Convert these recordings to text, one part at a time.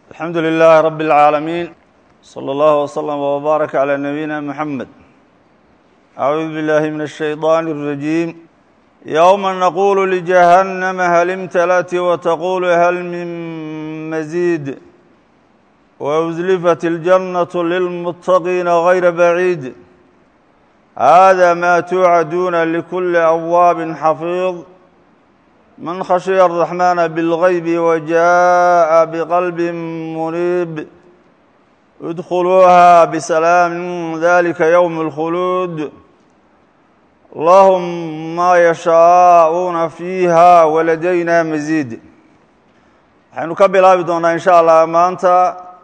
alxamdu lilahi rab اlcaalamiin slى اllah wslm wbaarak عlى nabiyina mxamed acuudu biاllahi min الshayطan الrajiim yowma naqulu ljahannama hal imtalat wtaqulu hal min mazid wأslifat اljannaة lilmuttaqiina غayra baciid hada ma tuucaduuna likuli awaabi xafiid man khashiya الرaxmana bاlغaybi wajaءa bqalbi muniib idkhuluuha bsalaam dalika ywm اlkhuluud lahum ma yashaa'uuna fiiha waladayna masiid waxaynu ka bilaabi doonaa in sha allah maanta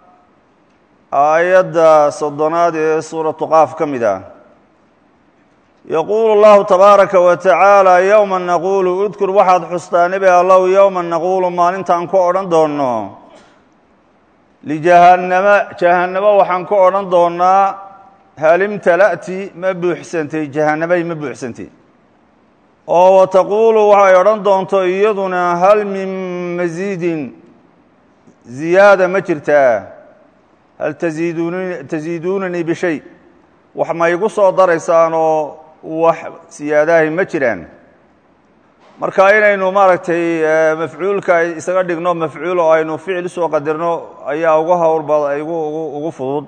aayadda soddonaad ee suuratu qaaf ka mid ah yaquulu اllahu tabaaraka wa tacaala yowma naquulu udkur waxaad xustaa nebi allow yowma naquulu maalintaan ku odhan doonno lijahannama jahannamo waxaan ku odhan doonnaa halimtala'ti ma buuxsantay jahannamay ma buuxsantay oo wataquulu waxay odhan doonto iyaduna hal min masiidin ziyaada ma jirtaa hal taziidun tasiiduunanii bishay wax ma igu soo daraysaan oo wax siyaadahay ma jiraan marka inaynu maaragtay mafcuulka isaga dhigno mafcuul oo aynu ficil usoo qadirno ayaa uga howlba gu ugu fudud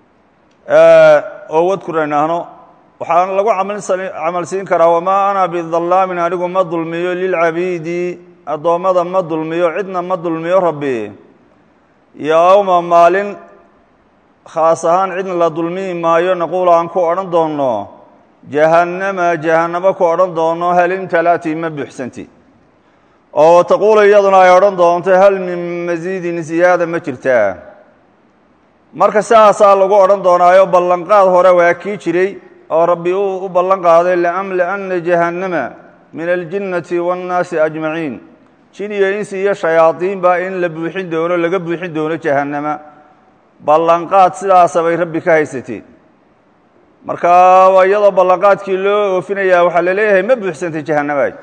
oo wadkur aynaahno waxaan lagu camal siin karaa wamaa ana bidallaamin anigu ma dulmiyo lilcabiidi addoommada ma dulmiyo cidna ma dulmiyo rabbi yowma maalin khaas ahaan cidna la dulmiyi maayo naquul aan ku odhan doonno jahannama jahannamo ku odhan doono hal imtalati ma buuxsanti oo taquulu iyaduna ay odhan doonto hal min masiidin siyaada ma jirtaa marka sidaasaa lagu odhan doonaayo ballanqaad hore waa kii jiray oo rabbi uu u ballan qaaday laamlaana jahannama min aljinnati waannaasi ajmaciin jin iyo insi iyo shayaadiinba in la buuxin doono laga buuxin doono jahannama ballanqaad sidaasa bay rabbi ka haysatay marka iyadoo ballanqaadkii loo oofinayaa waxaa la leeyahay ma buuxsantay jahannamaay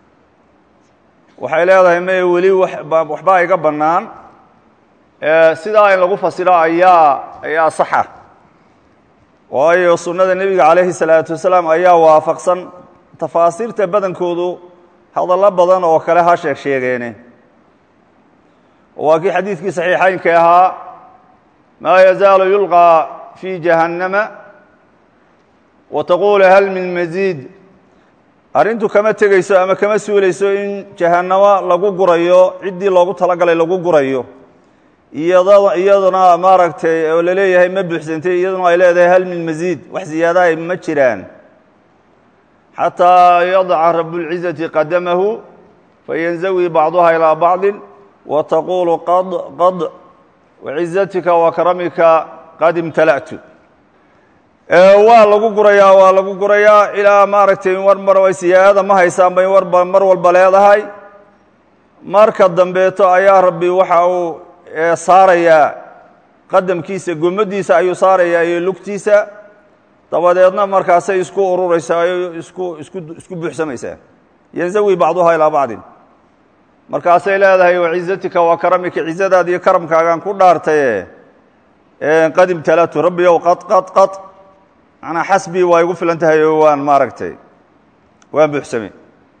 waxay leedahay me weli waxbaa iga bannaan sidaa in lagu fasiro ayaa ayaa saxa waayo sunnada nebiga calayhi salaatu wasalaam ayaa waafaqsan tafaasiirta badankoodu hadallo badan oo kale ha sheeg sheegeene waa kii xadiidkii saxiixaynka ahaa maa yazaalu yulqaa fi jahannama wataquulu hal min masiid arrintu kama tegeyso ama kama suulayso in jahannamo lagu gurayo ciddii loogu talagalay lagu gurayo iyad iyaduna maaragtay oo la leeyahay ma buuxsantay iyaduna ay leedahay hal min masiid wax ziyaadahay ma jiraan xataa yadaca rabuاlcizati qadamahu fayanzawi bacduha ilaa bacdi wataquulu qad qad wacizatika wakramika qad imtala'tu waa lagu gurayaa waa lagu gurayaa ilaa maaragtay war mar ay siyaadada ma haysaan bay warba mar walba leedahay marka dambeeto ayaa rabbi waxa uu saarayaa qadamkiisa gomadiisa ayuu saarayaa iyo lugtiisa dabadeedna markaasay isku ururaysaa isku isku isku buuxsamaysaa yanzawi bacduhaa ilaa bacdin markaasay leedahay wacizatika wa karamika cizadaada iyo karamkaagaan ku dhaartaye qad imtalatu rabbi ow qad qad qad manaa xasbii waa igu filan tahay oo waan maaragtay waan buuxsamay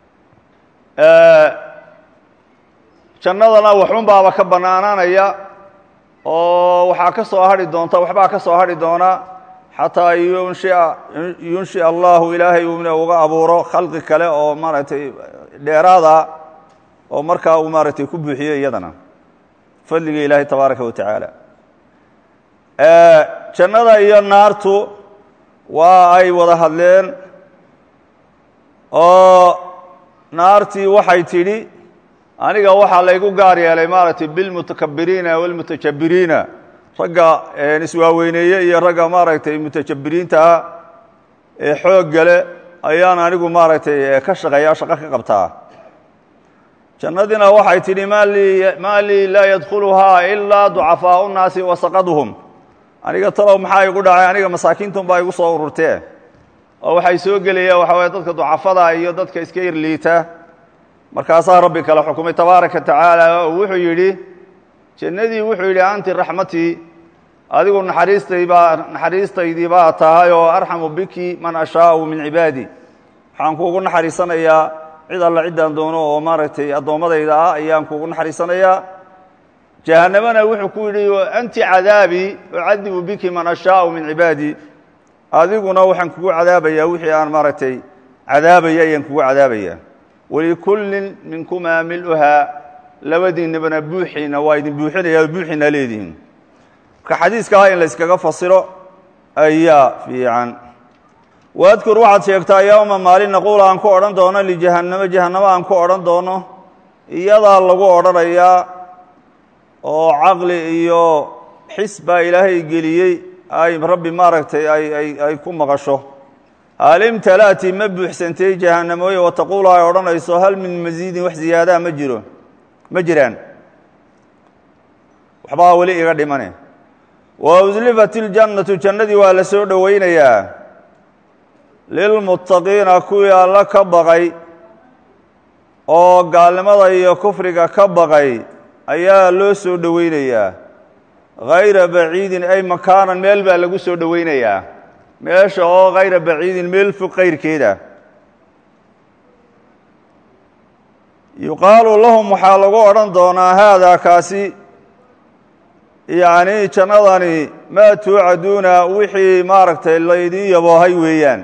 jannadana waxun baaba ka bannaanaanaya oo waxaa ka soo hadhi doonta waxbaa ka soo hadhi doona xataa yunshia yunshi allahu ilaahay uuna uga abuuro khalqi kale oo maaragtay dheeraada oo markaa uu maaragtay ku buuxiyo iyadana fadliga ilaahay tabaaraka wa tacaala jannada iyo naartu waa ay wada hadleen oo naartii waxay tidhi aniga waxaa laygu gaar yeelay maaragtay bilmutakabiriina walmutajabiriina ragga iswaaweyneeye iyo ragga maaragtay mutajabiriintaa ee xooggale ayaan anigu maaragtay ka shaqeeya shaqo ka qabtaa jannadiina waxay tidhi maa lii laa yadkhuluhaa ilaa ducafaau nnaasi wasaqaduhum aniga talow maxaa igu dhacay aniga masaakiintun baa igu soo ururtee oo waxay soo gelayaan waxa weye dadka ducafada iyo dadka iska yarliita markaasaa rabbi kale xukumay tabaaraka tacaala oo wuxuu yidhi jannadii wuxuu yidhi anti raxmatii adigu naxariistaybaa naxariistaydii baa tahay oo arxamu biki man ashaau min cibaadi waxaan kuugu naxariisanayaa cid alla ciddaan doono oo maaragtay addoommadayda ah ayaan kuugu naxariisanayaa jahannamana wuxuu ku yidhi anti cadaabii ucadibu biki man ashaau min cibaadi adiguna waxaan kugu cadaabayaa wixii aan maaragtay cadaabaya ayaan kugu cadaabaya walikullin minkumaa miluhaa labadiinabana buuxiina waa idin buuxinaya buuxiina leedihiin marka xadiiskaah in layskaga fasiro ayaa fiican waadkur waxaad sheegtaa yowma maalin naquul aan ku odhan doono lijahannamo jahannamo aan ku odhan doono iyadaa lagu odhanayaa oo caqli iyo xis baa ilaahay geliyey ay rabbi maaragtay ay ay ay ku maqasho hal imtala'ti ma buuxsantay jahannamooye wataquulu ay odhanayso hal min masiidin wax ziyaadaa ma jiro ma jiraan waxbaa weli iga dhimane wa uslifat iljannatu jannadii waa la soo dhowaynayaa lilmuttaqiina kuwii alla ka baqay oo gaalnimada iyo kufriga ka baqay ayaa loo soo dhowaynayaa hayra baciidin ay makaanan meel baa lagu soo dhowaynayaa meesha oo hayra baciidin meel fog kayrkeeda yuqaalu lahum waxaa lagu odhan doonaa haadaa kaasi yacni jannadani maa tuucaduuna wixii maaragtay laydin yaboohay weeyaan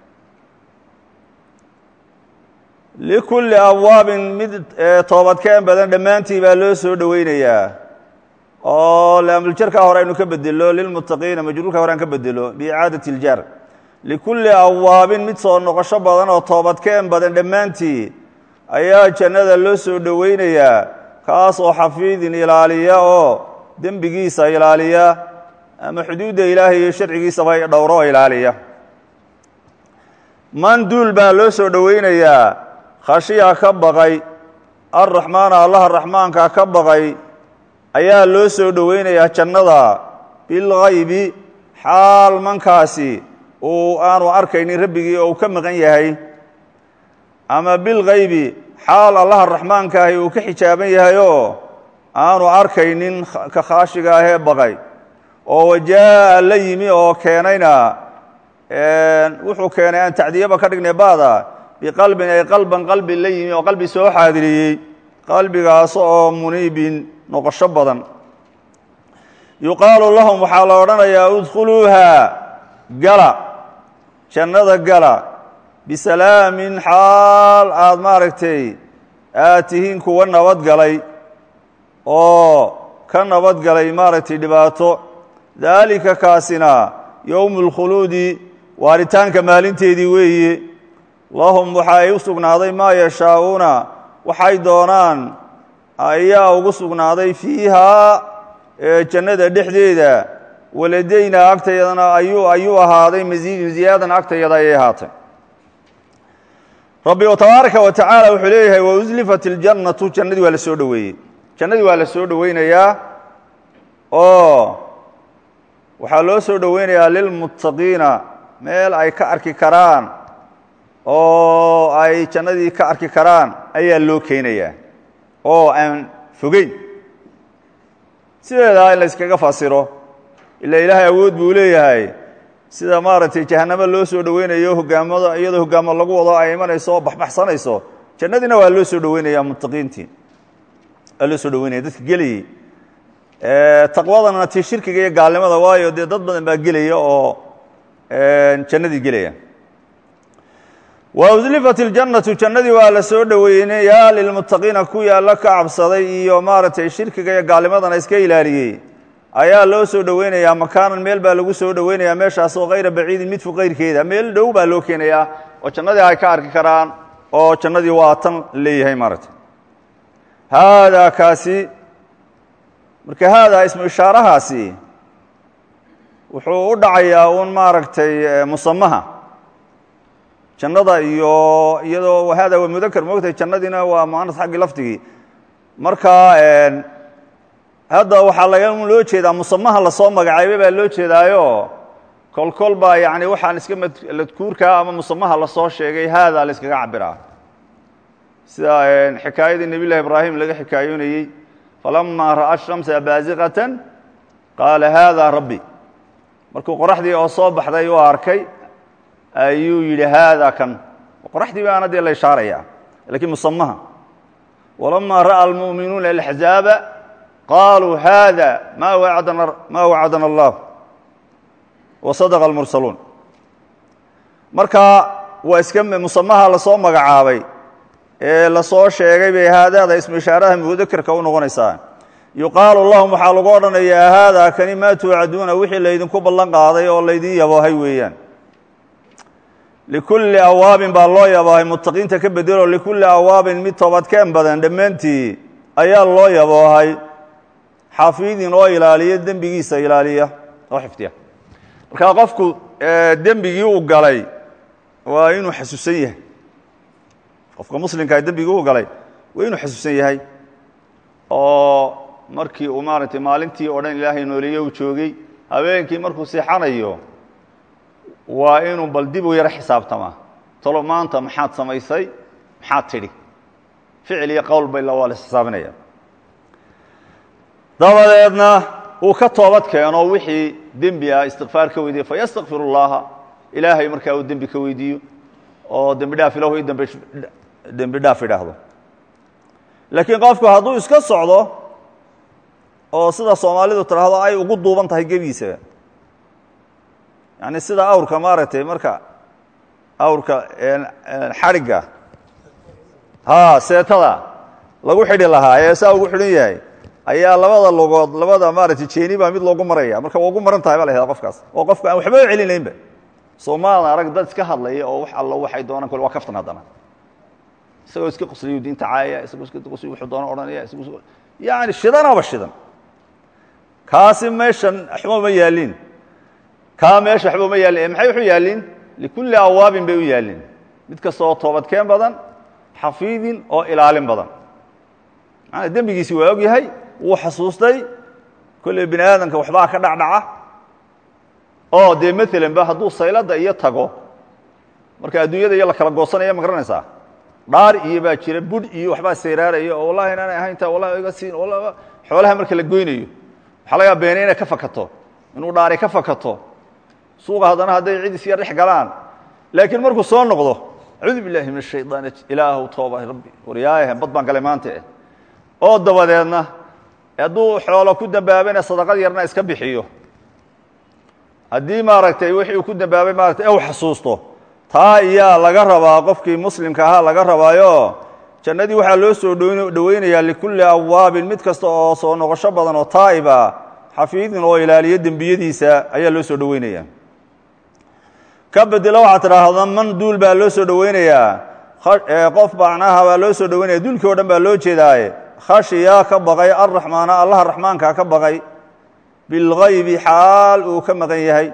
likulli abwaabin mid toobadkeen badan dhammaantii baa loo soo dhowaynayaa oo laamuljarkaa hore aynu ka bedelo lilmuttaqiina majruurka hore aan ka bedelo biicaadati iljar likulli abwaabin mid soo noqosho badan oo toobadkeen badan dhammaantii ayaa jannada loo soo dhowaynayaa kaas oo xafiidin ilaaliya oo dembigiisa ilaaliya ama xuduudda ilaahay iyo sharcigiisaba dhowro oo ilaaliya man duul baa loo soo dhowaynayaa khashiya ka baqay arraxmaana allaha raxmaanka ka baqay ayaa loo soo dhowaynayaa jannada bilgaybi xaal mankaasi uu aanu arkaynin rabbigii oo uu ka maqan yahay ama bilgaybi xaal allaha raxmaankaahi uu ka xijaaban yahayoo aanu arkaynin ka khaashiga ahee baqay oo wajaa'a la yimi oo keenayna wuxuu keenay aan tacdiyaba ka dhignay baada biqalbin ay qalban qalbi la yimi oo qalbi soo xaadiriyey qalbigaas oo muniibin noqosho badan yuqaalu lahum waxaa la odhanayaa udkhuluuha gala jannada gala bisalaamin xaal aad maaragtay aad tihiin kuwa nabadgalay oo ka nabadgalay maaragtay dhibaato daalika kaasina yowmu اlkhuluudi waaritaanka maalinteedii weeye lahum waxa ay u sugnaaday maa yashaa'uuna waxay doonaan ayaa ugu sugnaaday fiihaa jannada dhexdeeda waladaynaa agtayadana ayuu ayuu ahaaday masiidin ziyaadan agtayada ayay ahaatay rabbi tabaaraka wa tacaala wuxuu leeyahay wauslifat iljannatu jannadii waa la soo dhoweeyey jannadii waa la soo dhoweynayaa oo waxaa loo soo dhoweynayaa lilmuttaqiina meel ay ka arki karaan oo ay jannadii ka arki karaan ayaa loo keenayaa oo aan fogeyn sideedaa in la yskaga fasiro ila ilaahay awood buu leeyahay sida maaragtay jahanamo loo soo dhoweynayo hogaamada iyadoo hogaamo lagu wado ay imanayso oo baxbaxsanayso jannadiina waa loo soo dhoweynaya muttaqiintii waa loo soo dhoweynaya dadka gelayey taqwadana ti shirkiga iyo gaalnimada waayo dee dad badan baa gelaya oo jannadii gelaya wauslifat iljannatu jannadii waa la soo dhoweynayaa lilmuttaqiina kuwii alla ka cabsaday iyo maaragtay shirkiga iyo gaalnimadana iska ilaaliyey ayaa loo soo dhoweynayaa makaanan meel baa lagu soo dhoweynayaa meeshaas oo hayra baciidin mid fog kayrkeeda meel dhow baa loo keenayaa oo jannadii ay ka arki karaan oo jannadii waa tan leeyahay maaragtay haadaa kaasi marka haadaa ismu ishaarahaasi wuxuu u dhacayaa uun maaragtay musamaha jannada iyo iyadoo hada waa mudakar moogtahay jannadiina waa muanas xaggii lafdigii marka hadda waxaa laga loo jeedaa musamaha lasoo magacaabay baa loo jeedaayo kol kol baa yani waxaan iska madkuurkaa ama musamaha lasoo sheegay haada la iskaga cabiraa sida xikaayadii nebiy llahi ibraahim laga xikaayoonayey falamaa ra'a shamsa baasiqatan qaala haadaa rabbi markuu qoraxdii oo soo baxday u arkay ayuu yidhi haadaa kan qoraxdii baana dee la ishaaraya lakiin musamaha walamaa ra'a almu'minuuna alaxzaaba qaaluu haada ma wacadana ma wacadana allah wa sadaqa almursaluun marka waa iska musamaha lasoo magacaabay ee lasoo sheegay bay haadaada ismu ishaaraha mudakerka u noqonaysaa yuqaalu lahum waxaa lagu odhanayaa haadaa kani maa tuucaduuna wixii laydinku ballan qaaday oo laydin yaboohay weeyaan likulli awaabin baa loo yaboohay muttaqiinta ka bedelo likulli awaabin mid toobadkeen badan dhammaantii ayaa loo yaboohay xafiidin oo ilaaliya dembigiisa ilaaliya oo xifdiya markaa qofku dembigii uu galay waa inuu xasuusan yahay qofka muslimkaa dembigii uu galay waa inuu xasuusan yahay oo markii uu maaragtay maalintii oo dhan ilaahay nooleeye uu joogay habeenkii markuu seexanayo waa inuu bal dib u yaro xisaabtamaa talo maanta maxaad samaysay maxaad tidhi ficil iyo qowl bay waa la xisaabinaya dabadeedna uu ka toobad keeno wixii dembi ah istikfaar ka weydiiyo fayastakfir اllaha ilaahay markaa uu dembi ka weydiiyo oo dembi dhaaf ilahu i damb dembi dhaaf idhaahdo laakiin qofku hadduu iska socdo oo sida soomaalidu tidhaahdo ay ugu duuban tahay gebiisa yani sida awrka maaragtay marka awrka xadhigga ha seetada lagu xidhi lahaa ee saa ugu xidhan yahay ayaa labada lugood labada maaragtay jeeni baa mid loogu maraya marka waa ugu maran tahay ba la hahda qofkaas oo qofka aan waxba celinaynba soomaalna arag dad iska hadlaya oo wax allo waxay doonaan kole waa kaftan haddana isagoo iska qusliyu diinta caayaya isagoo iska qusliyu wuxuu doona odhanaya isagoo yani shidanaba shidan kaasi meeshan waxba ma yaalin kaa meesha waxba ma yaalin maxay wuxuu yaalin likulli awaabin bay u yaalin mid kasta oo toobadkeen badan xafiidin oo ilaalin badan maana dembigiisi waa og yahay wuu xasuustay kolley bini aadamka waxbaa ka dhacdhaca oo dee maalan ba hadduu saylada iyo tago marka adduunyada iyo la kala goosanaya ma garanaysaa dhaar iyo baa jira budh iyo waxbaa sayraaraya oo wallahi inaanay ahaynta wallahi iga siin xoolaha marka la goynayo waxaa lagaa beenay inay ka fakato inuu dhaari ka fakato suuqa haddana hadday cid is yar dhex galaan laakiin markuu soo noqdo acuudu billahi min ashayطaan ilaahu tooba rabbi waryaayah bad baan galay maanta eh oo dabadeedna hadduu xoolo ku dambaabayna sadaqad yarna iska bixiyo haddii maaragtay wixii uu ku dambaabay maaragtay u xasuusto taa iyaa laga rabaa qofkii muslimka ahaa laga rabaayo jannadii waxaa loo soo dhoweynayaa likulli awaabin mid kasta oo soo noqosho badan oo taa'iba xafiidin oo ilaaliyo dembiyadiisa ayaa loo soo dhoweynaya ka bedelo waxaa tidhaahda man duul baa loo soo dhoweynayaa qof macnaha baa loo soo dhoweynaya duulkii o dhan baa loo jeedaaye khashiya ka baqay arraxmaana allaha raxmaanka ka baqay bilgaybi xaal uu ka maqan yahay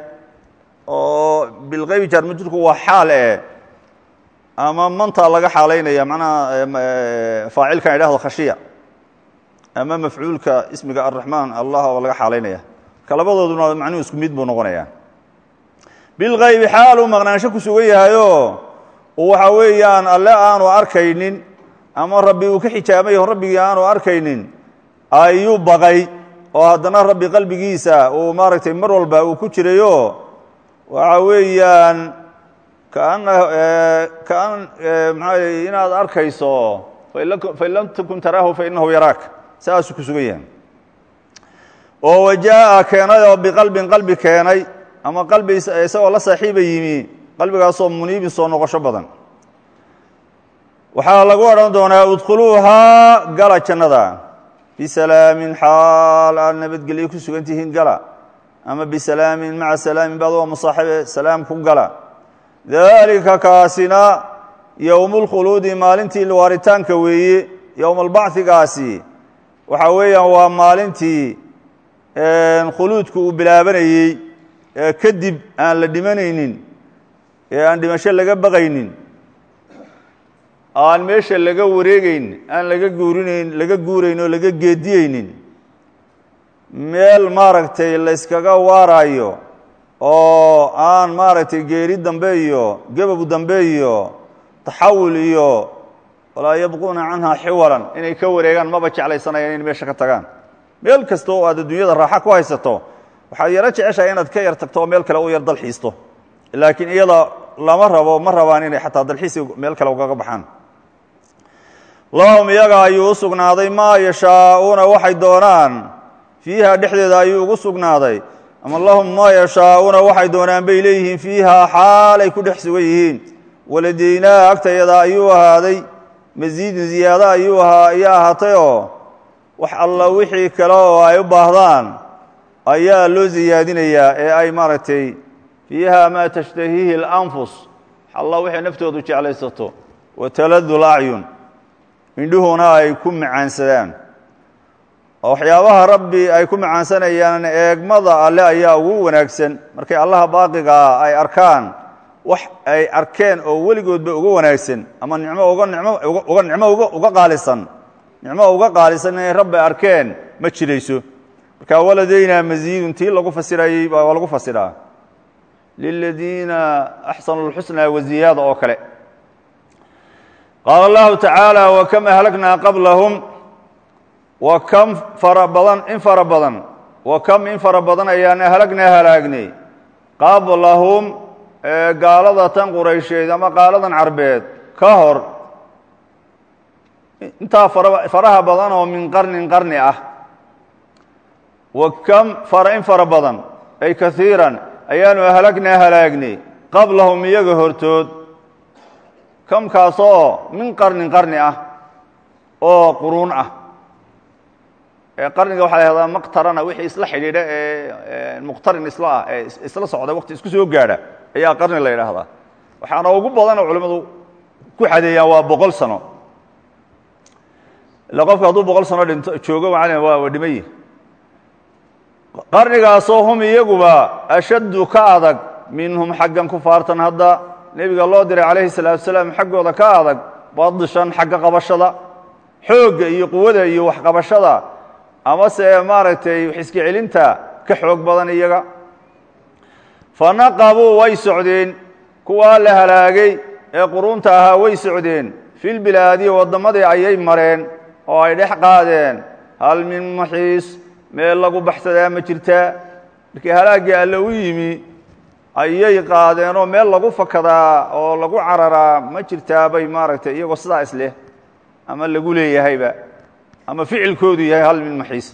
oo bilgaybi jaarmajurku waa xaal e ama mantaa laga xaalaynaya macnaha faacilkan idhahdo khashiya ama mafcuulka ismiga arraxmaan allah oo laga xaalaynaya ka labadooduna macnuhu isku mid buu noqonaya bilgaybi xaal uu maqnaansho ku sugan yahayo waxa weeyaan alle aanu arkaynin ama rabbi uu ka xijaabayo rabbigii aanu arkaynin ayuu baqay oo haddana rabbi qalbigiisa uu maaragtay mar walba uu ku jirayo waxa weeyaan kaana kaan maxaa inaad arkayso fain lam takun taraahu fainahu yaraak saasuu ku sugan yahay oo wajaa'a keenay oo biqalbin qalbi keenay ama qalbi isagoo la saaxiiba yimi qalbigaasoo muniibin soo noqosho badan waxaa lagu odhan doonaa udkhuluuhaa gala jannada bisalaamin xaal aad nabadgelyo ku sugan tihiin gala ama bisalaamin maca salaamin baad waa musaaxibe salaam ku gala daalika kaasina yowmulkhuluudi maalintii waaritaanka weeye yowmalbachigaasi waxa weeyaan waa maalintii khuluudku uu bilaabanayey kadib aan la dhimanaynin ee aan dhimasho laga baqaynin aan meesha laga wareegeyn aan laga guurinayn laga guurayn oo laga geediyeynin meel maaragtay layskaga waaraayo oo aan maaragtay geeri dambe iyo gebabu dambe iyo taxawul iyo walaa yabquuna canhaa xiwalan inay ka wareegaan maba jeclaysanayaan inay meesha ka tagaan meel kasta oo aad adduunyada raaxa ku haysato waxaad yaro jeceshahay inaad ka yar tagto oo meel kale u yar dalxiisto laakiin iyada lama rabo ma rabaan inay xataa dalxiisi meel kale ugaga baxaan lahum iyaga ayuu u sugnaaday maa yashaa'uuna waxay doonaan fiiha dhexdeeda ayuu ugu sugnaaday ama lahum maa yashaa'uuna waxay doonaan bay leeyihiin fiihaa xaalay ku dhex sugan yihiin waladaynaa agtayada ayuu ahaaday masiidun ziyaado ayuu ahaa iyo ahaatayoo wax alla wixii kale oo ay u baahdaan ayaa loo siyaadinayaa ee ay maaragtay fiiha maa tashtahiihi اlanfus alla waxay naftoodu jeclaysato wataladu lacyun indhuhuna ay ku macaansadaan oo waxyaabaha rabbi ay ku macaansanayaan eegmada alle ayaa ugu wanaagsan markay allaha baaqigaa ay arkaan wax ay arkeen oo weligoodba uga wanaagsan ama nicmo uga nicmo uga nicmo uga uga qaalisan nicmo uga qaalisan inay rabbi arkeen ma jirayso marka waladaynaa masiidun tii lagu fasirayey waa lagu fasiraa liladiina axsanu اlxusna waziyaada oo kale qaala allahu tacaala wakam ahlagnaa qablahum wa kam fara badan in fara badan wa kam in fara badan ayaan ahlagnaa halaagnay qablahum gaalada tan quraysheed ama qaaladan carbeed ka hor intaa faraha badan oo min qarnin qarni ah wa kam fara in fara badan ay kaiiran ayaanu halagnaa halaagnay qablahum iyaga hortood kamkaasoo min qarnin qarni ah oo quruun ah qarniga waxaa la hahdaa maqtarana wixii isla xidhiidha ee muqtarin isla ah ee isla socda waqti isku soo gaadha ayaa qarni la yidhaahdaa waxaana ugu badan oo culimmadu ku xadeeyaan waa boqol sano ila qofka hadduu boqol sano dhinto joogo macalin waa waa dhimayi qarnigaasoo hum iyaguba ashaddu ka adag minhum xaggan kufaartan hadda nebiga loo diray calayhi salaatu salaam xaggooda ka adag badishan xagga qabashada xoogga iyo quwada iyo waxqabashada amase maaragtay xiska celinta ka xoog badan iyaga fanaqabuu way socdeen kuwaa la halaagay ee quruunta ahaa way socdeen filbilaadi waddamadii ayay mareen oo ay dhex qaadeen hal min maxiis meel lagu baxsadaa ma jirtaa markii halaaggii alle u yimi ayay qaadeen oo meel lagu fakadaa oo lagu cararaa ma jirtaa bay maaragtay iyagoo sidaa isleh ama lagu leeyahayba ama ficilkoodu yahay hal min maxiis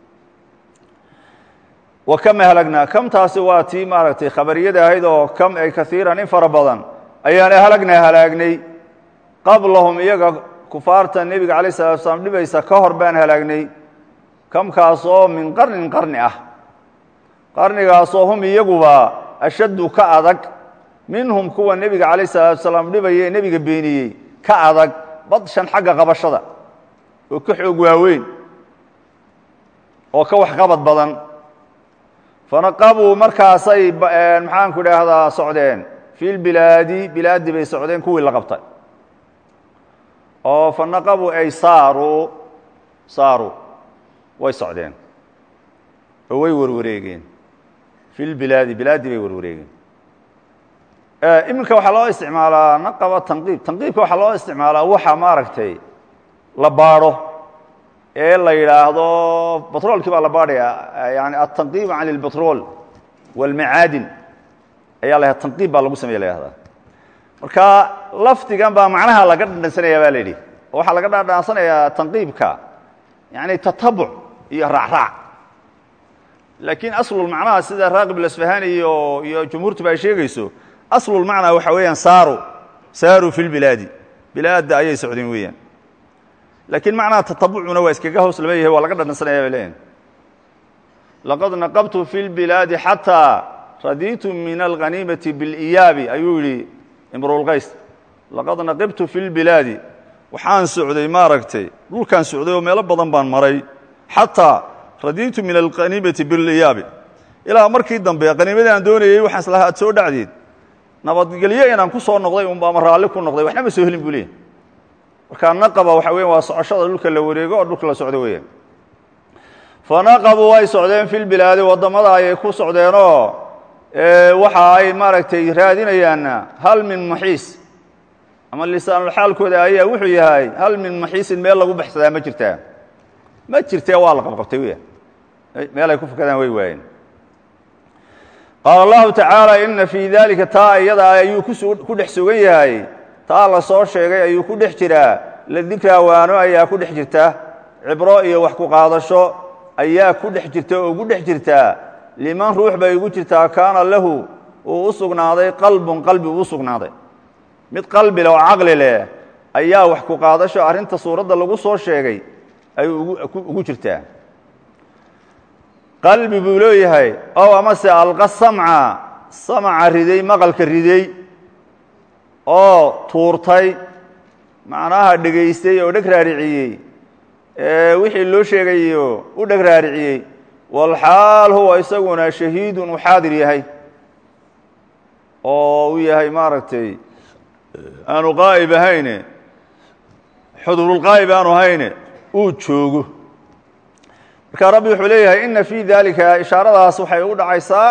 wa kam ahlagnaa kamtaasi waa tii maaragtay khabariyada ahayd oo kam ay kaiiran in fara badan ayaan ahlagnaa halaagnay qablahum iyaga kufaarta nebiga calayh salatu salaam dhibaysa ka hor baan halaagnay kamkaasoo min qarnin qarni ah qarnigaasoo hum iyaguba ashaddu ka adag minhum kuwa nebiga calayh salaatu salaam dhibaya ee nebiga beeniyey ka adag badshan xagga qabashada oo ka xoog waaweyn oo ka waxqabad badan fanaqabuu markaasay maxaanku idhaahdaa socdeen fi lbilaadi bilaadi bay socdeen kuwii la qabtay oo fanaqabuu ay saaruu saaruu way socdeen oo way warwareegeen fi lbilaadi bilaadi bay warwareegeen iminka waxaa loo isticmaalaa naqaba tanqiib tanqiibka waxaa loo isticmaalaa waxa maaragtay la baadho ee la yidhaahdo batroolkii baa la baadhaya yani aلtanqiib can اlbatrool wاlmacaadin ayaa la tanqiib baa lagu samey la yahdaa marka lafdigan baa macnaha laga dhandhansanaya ba la yidhi oo waxaa laga dhandhansanayaa tanqiibka yani tatabuc iyo raacraac laakiin aslulmacnaha sida raaqib اlasfahani iyo iyo jumhuurtuba ay sheegayso aslulmacnaa waxa weeyaan saaru saaruu fi lbilaadi bilaadda ayay socdeen weeyaan laakiin macnaha tatabucuna waa iskaga hoos lama yahay waa laga dhandhansanaya bay leeyihin laqad naqabtu fi lbilaadi xataa raditu min alghaniimati biاliyaabi ayuu yidhi imruulqays laqad naqibtu fi lbilaadi waxaan socday maaragtay dhulkaan socday oo meelo badan baan maray xataa raditu min alghaniimati biاliyaabi ilaa markii dambe qaniimadii aan doonayey waxaan islahaa ad soo dhacdeed nabadgelyo inaan ku soo noqday unba ama raalli ku noqday waxna ma soo helin buu leeyahy markaa naqaba waxa weya waa socoshada dhulka la wareego oo dhulka la socdo weeyaan fanaqabuu way socdeen fi lbilaadi waddamada ayay ku socdeenoo waxa ay maaragtay raadinayaanna hal min maxiis ama lisaanulxaalkooda ayaa wuxuu yahay hal min maxiisin meel lagu baxsadaa ma jirtaa ma jirtee waa la qabqabtay wy meel ay ku fakadaan way waayeen qaala allahu tacaala ina fii dalika taa iyada ayuu ku dhex sugan yahay taa la soo sheegay ayuu ku dhex jiraa la dikraa waano ayaa ku dhex jirta cibro iyo wax ku qaadasho ayaa ku dhex jirta oo ugu dhex jirtaa liman ruux bay ugu jirtaa kaana lahu uu u sugnaaday qalbun qalbi uu sugnaaday mid qalbi leh oo caqli leh ayaa wax ku qaadasho arrinta suuradda lagu soo sheegay ay ugu jirtaa qalbi buu leeyahay ow amase alqa samca samca riday maqalka riday oo tuurtay macnaha dhegaystay oo dheg raariciyey wixii loo sheegayo u dheg raariciyey walxaal huwa isaguna shahiidun uu xaadir yahay oo uu yahay maaragtay aanu qaa'ib ahayne xudurulqaa'ib aanu ahayne uu joogo marka rabbi wuxuu leeyahay ina fii dalika ishaaradaas waxay u dhacaysaa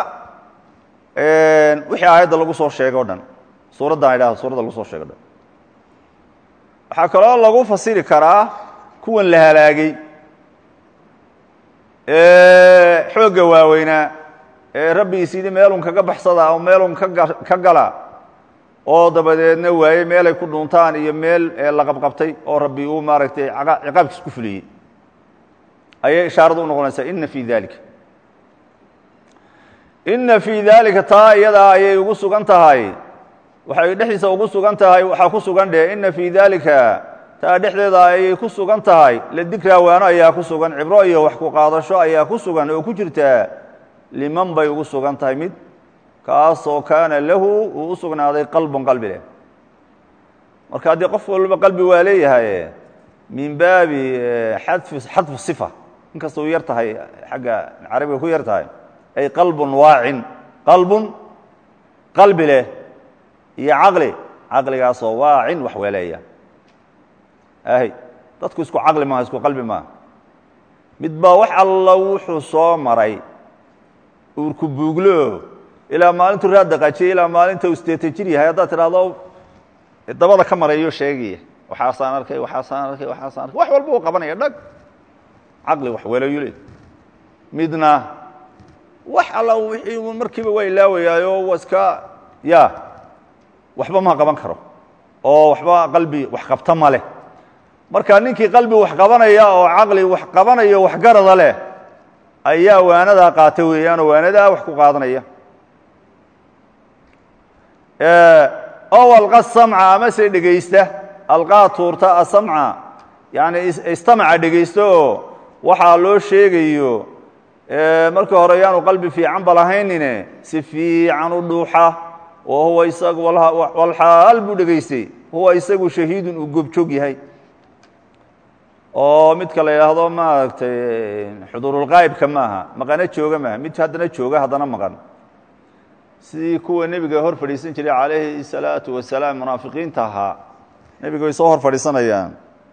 wixii aayadda lagu soo sheegay o dhan suuraddan idhahdo suuradda lagu soo sheegay o dhan waxaa kaloo lagu fasiri karaa kuwan la halaagay xoogga waaweynaa ee rabbigiis yidhi meelun kaga baxsada oo meelun ka gala oo dabadeedna waaye meelay ku dhuntaan iyo meel la qabqabtay oo rabbi uu maaragtay ciqaabkiis ku fuliyey ayay ishaaradu u noqonaysaa ina fii dalika ina fii dalika taa iyadaa ayay ugu sugan tahay waxay dhexdiisa ugu sugan tahay waxaa ku sugan dheh ina fii dalika taa dhexdeeda ayay ku sugan tahay la dikraa waano ayaa ku sugan cibro iyo wax ku qaadasho ayaa ku sugan oo ku jirtaa liman bay ugu sugan tahay mid kaasoo kaana lahu uu u sugnaaday qalbun qalbi leh marka haddii qof walba qalbi waa leeyahay min baabi xadfi xadfu sifa inkasta u yar tahay xagga carabiga ku yar tahay ay qalbun waacin qalbun qalbi leh iyo caqli caqligaasoo waacin wax weeleeya ahy dadku isku caqli maaha isku qalbi maaha mid baa wax alla wuxuu soo maray uurku buuglo ilaa maalintuu raad daqaajiyey ilaa maalinta uu sideetan jir yahay haddaad tidhahdo dabada ka marayo sheegaya waxaasaan arkay waxaasaan arkay waxaasaan arkay wax walba uu qabanaya dhag caqli wax weelayu le midna wax alla wixii markiiba waa ilaawayaayo waa iska ya waxba ma qaban karo oo waxba qalbi wax qabta ma leh marka ninkii qalbi wax qabanaya oo caqli wax qabanayo waxgarada leh ayaa waanadaa qaata weeyaanoo waanadaa wax ku qaadanaya ow alqa samca amase dhegaysta alqaa tuurta asamca yani istamaca dhegaysta oo waxaa loo sheegayo markii hore yaanu qalbi fiican ba lahaynine si fiican u dhuuxa oo huwa isagu walxaal buu dhegaystay huwa isagu shahiidun uu goobjoog yahay oo midka la yidhaahdo maaragtay xuduurulqaa'ibka maaha maqano jooga maaha mid haddana jooga haddana maqan sidii kuwa nebiga hor fadhiisan jiray calayhi الsalaatu wasalaam munaafiqiinta ahaa nebiga way soo hor fadhiisanayaan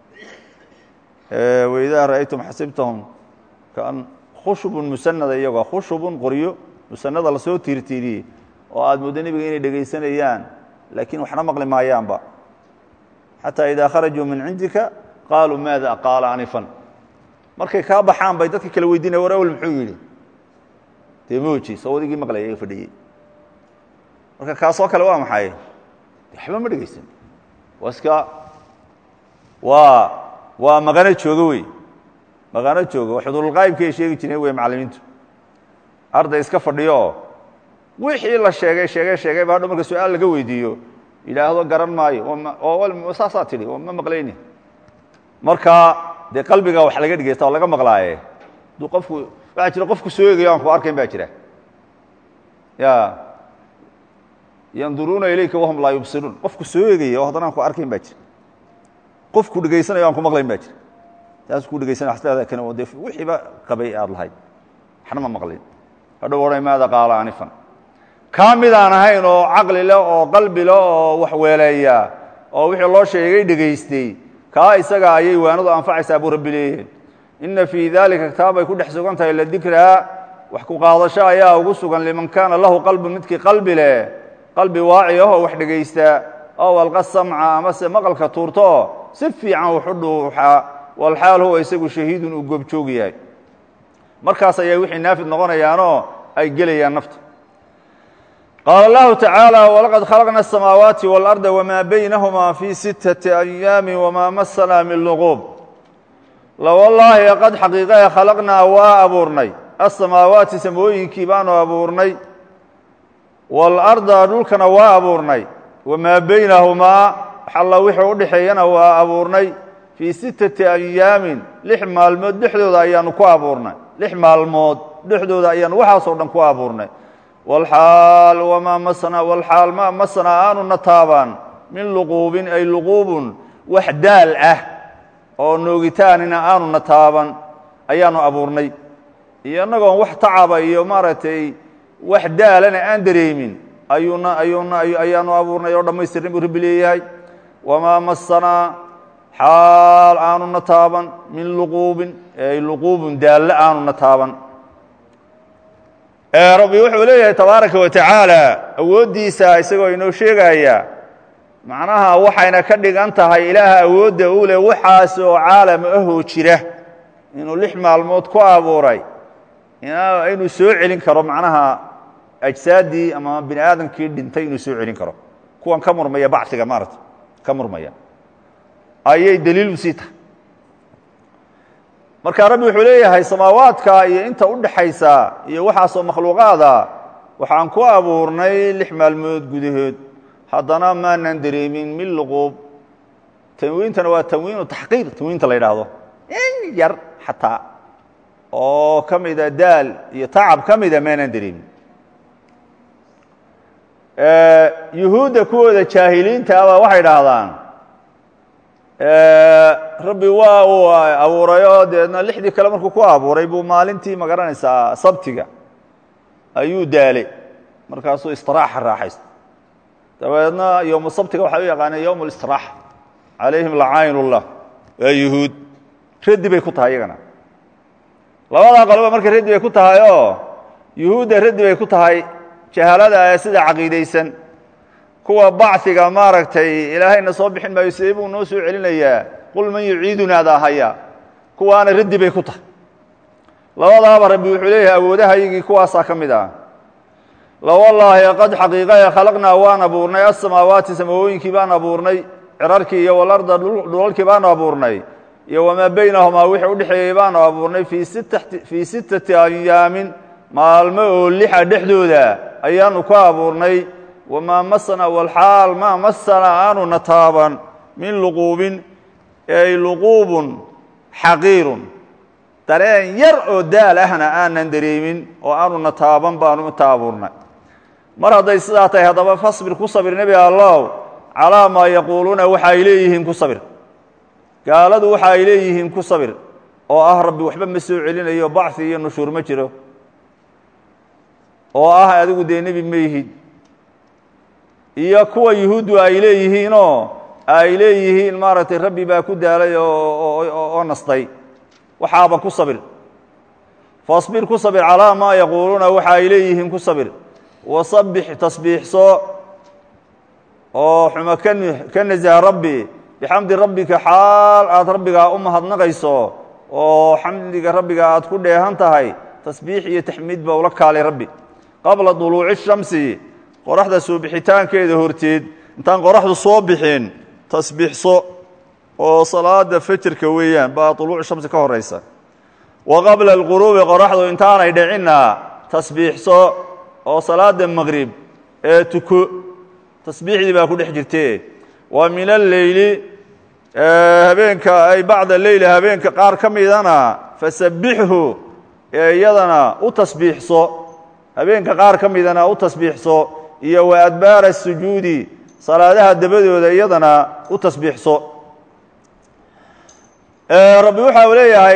waidaa ra'aytum xasibtahum kan khushubun musanada iyagoo khushubun qoryo musanada lasoo tiirtiiriyey oo aad mooddo nebiga inay dhegaysanayaan laakiin waxna maqli maayaanba xataa idaa kharajuu min cindika qaaluu maada qaala anifan markay kaa baxaan bay dadka kala weydiinaya war awel muxuu yidhi dee mooji sawadigii maqlaya ee fadhiyey marka kaasoo kale waa maxay waxba ma dhegaysan waa iska waa waa maqano joogo wey maqano joogo xudurulqaa'ibka ay sheegi jireen wey macallimiintu arday iska fadhiyo oo wixii la sheegay sheegay sheegay ba hadho marka su-aal laga weydiiyo yidhaahdo garan maayo oo saasaa tidhi oo ma maqlayni marka dee qalbiga wax laga dhegeysta oo laga maqlaaye aduu qofku waxaa jira qofku soo egayo aan ku arkayn baa jira ya yanduruuna ilayka wahum laa yubsiruun qofku soo egaya oo haddana aan ku arkayn baa jira qofku dhegaysanayo aan ku maqlayn baa jira taas ku dhegaysanaya asleeda kan oo dee wixiiba qabay aad lahayd waxna ma maqlin hadhow odhay maada qaala anifan kaa midaan ahayn oo caqli leh oo qalbi leh oo wax weeleeya oo wixii loo sheegay dhegaystay kaa isaga ayay waanadu anfacaysaa buu rabbi leeyahay ina fii dalika kitaabay ku dhex sugan tahay la dikraa wax ku qaadasho ayaa ugu sugan liman kaana lahu qalbun midkii qalbi leh qalbi waaci ahoo wax dhegaysta ow alqa samca amase maqalka tuurtooo si fiican wuxu dhuuxaa walxaal huwa isagu shahiidun uu goobjoog yahay markaas ayaa wixii naafid noqonayaanoo ay gelayaan nafta qaala allahu tacaala walaqad khalaqna asamaawaati waalarda wamaa baynahumaa fii sittati ayaami wamaa masanaa min luquub lawallaahi qad xaqiiqae khalaqnaa waa abuurnay asamaawaati samooyinkii baanu abuurnay waalarda dhulkana waa abuurnay wamaa baynahumaa xalla wixii u dhexeeyana waa abuurnay fii sittati ayaamin lix maalmood dhexdooda ayaanu ku abuurnay lix maalmood dhexdooda ayaanu waxaasoo dhan ku abuurnay walxaal wamaa masna walxaal maa masnaa aanuna taabaan min luquubin ay luquubun wax daal ah oo noogitaanina aanuna taaban ayaanu abuurnay iyo innagoon wax tacaba iyo maaragtay wax daalana aan dareemin ayuuna ayuuna ayaanu abuurnay oo dhammaystirin buu rabbi leeyahay wamaa masanaa xaal aanuna taaban min luquubin ay luquubun daalle aanuna taaban rabbi wuxuu leeyahay tabaaraka wa tacaala awooddiisa isagoo inoo sheegaya macnaha waxayna ka dhigan tahay ilaaha awoodda u leh waxaas oo caalam ahoo jira inuu lix maalmood ku abuuray inuu soo celin karo macnaha ajsaaddii ama bini aadamkii dhintay inuu soo celin karo kuwan ka murmaya bacsiga maarata ka murmaya ayay daliil u sii tahay marka rabbi wuxuu leeyahay samaawaadka iyo inta u dhaxaysa iyo waxaasoo makhluuqaada waxaan ku abuurnay lix maalmood gudahood haddana maanan dareemin min luquub tanwiintana waa tanwiinu taxqiir tanwiinta la yidhaahdo in yar xataa oo ka mida daal iyo tacab ka mida maanan dareemin yuhuudda kuwooda jaahiliinta abaa waxay idhaahdaan rabbi waa uu abuurayoo deedna lixdii kale markuu ku abuuray buu maalintii ma garanaysaa sabtiga ayuu daalay markaasuu istiraaxa raaxaysta dabeedna yowmu sabtiga waxay u yaqaaneen yowm اlistiraaxa calayhim lacayn ullah waa yuhuud raddi bay ku tahay iyagana labadaa qoloba marka raddi bay ku tahay oo yuhuudda raddi bay ku tahay jahalada ee sida caqiidaysan kuwa bacثiga maaragtay ilaahayna soo bixin maayo sidee buu noo soo celinayaa qul man yuciidunaadaa haya kuwaana raddi bay ku tahay labadaaba rabbi wuxuu leeyahay awoodahayagii kuwaasaa ka mid ah lawallaahi qad xaqiiqae khalaqnaa waan abuurnay asamaawaati samawooyinkii baan abuurnay cirarkii iyo walarda dhulalkii baanu abuurnay iyo wamaa baynahumaa wixii udhexeeyey baanu abuurnay fii sittati ayaamin maalmo oo lixa dhexdooda ayaanu ku abuurnay wamaa masana walxaal maa masana aanuna taaban min luquubin ay luquubun xaqiirun dareen yar oo daal ahna aanan dareemin oo aanuna taaban baanu inta abuurnay mar hadday sidaa tahay haddaba fasbir ku sabir nebi allow calaa maa yaquuluuna waxa ay leeyihiin ku sabir gaaladu waxa ay leeyihiin ku sabir oo ah rabbi waxba ma soo celinayo bacfi iyo nushuur ma jiro oo ah adigu dee nebi ma yihid iyo kuwa yuhuuddu ay leeyihiinoo ay leeyihiin maaragtay rabbi baa ku daalay oo nastay waxaaba ku sabir fasbir ku sabir calaa maa yaquuluuna waxa ay leeyihiin ku sabir wasabbix tasbiixso oo xumo ka ka nasaha rabbi bixamdi rabbika xaal aad rabbigaa u mahadnaqayso oo xamdiga rabbiga aad ku dheehan tahay tasbiix iyo taxmiid ba ula kaalay rabbi qabla duluuci shamsi qoraxda soo bixitaankeeda horteed intaan qoraxdu soo bixin tasbiixso oo salaada fajrka weeyaan baa duluucu shamsi ka horaysa wa qabla alquruubi qoraxdu intaanay dhicinna tasbiixso oo salaada maqrib ee tuko tasbiixdii baa ku dhex jirtee wa min alleyli habeenka ay bacda leyli habeenka qaar ka midana fasabbixhu ee iyadana u tasbiixso habeenka qaar ka midana u tasbiixso iyo wa adbaara sujuudi salaadaha dabadooda iyadana u tasbiixso rabbi waxa uu leeyahay